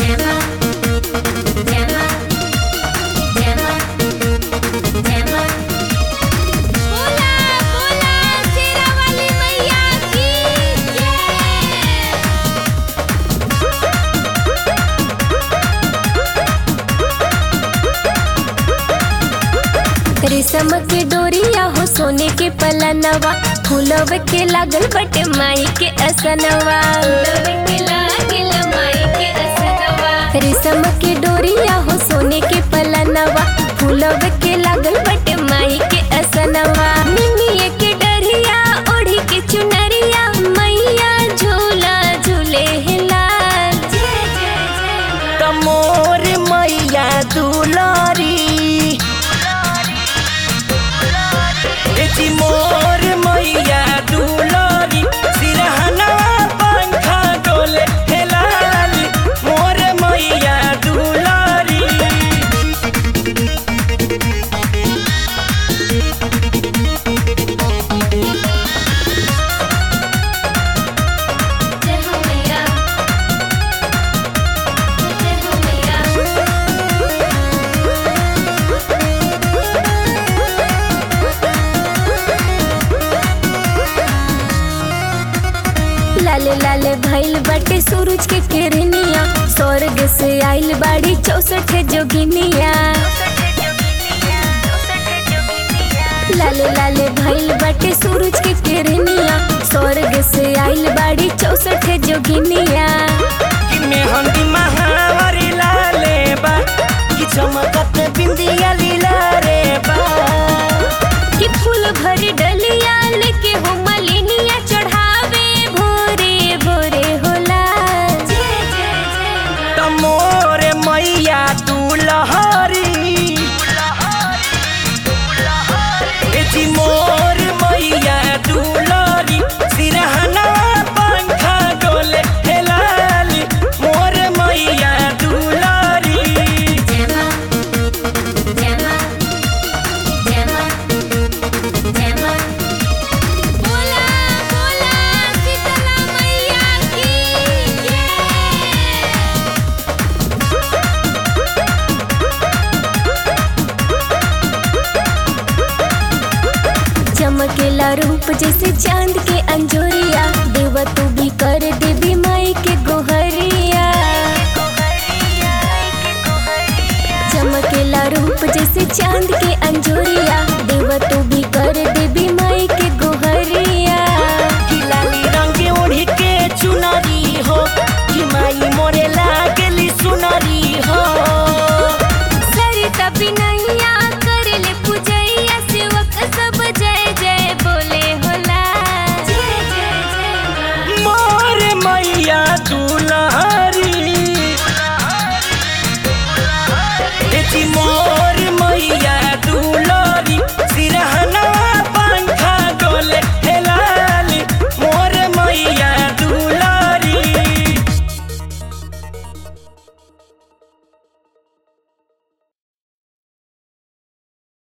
Gemma, Gemma, Gemma, Gemma. बोला बोला शेरा वाली मैया की जय रेशम के डोरिया हो सोने के पलनवा फूलव के लागल बटे माई के असनवा रेशम के डोरिया हो सोने के पलनवा फूलव के लागल बटे माई के असनवा मिमिए के डरिया ओढ़ी के चुनरिया मैया झूला झूले लाल जय जय जय तमोर मैया दुलारी ए जी मोर मैया दुलारी सिरहनवा पंखा डोले हे लाली मोर मैया दुलारी जय हो मैया जय हो मैया लाले लाले भइल बाटे सूरज के किरनिया स्वर्ग से आइल बाड़ी चौसठ जोगिनिया लाले लाले भइल बाटे सूरज के किरनिया स्वर्ग से आइल बाड़ी चौसठ जोगिनिया कि मेहंदी महावारी लाले बा कि चमकत बिंदिया लीला रे बा कि फूल भरी डलिया लेके हो मलिनिया चढ़ावे भोरे भोरे होला जय जय जय तमोर मैया दुलहरी ए जी मोर मैया दुलहरी सिरहना पंखा डोले हे लाली मोर मैया दुलहरी Gemma, Gemma, Gemma, Gemma. बोला बोला शीतला मैया की जय चमकेला रूप जैसे चांद के अंजोर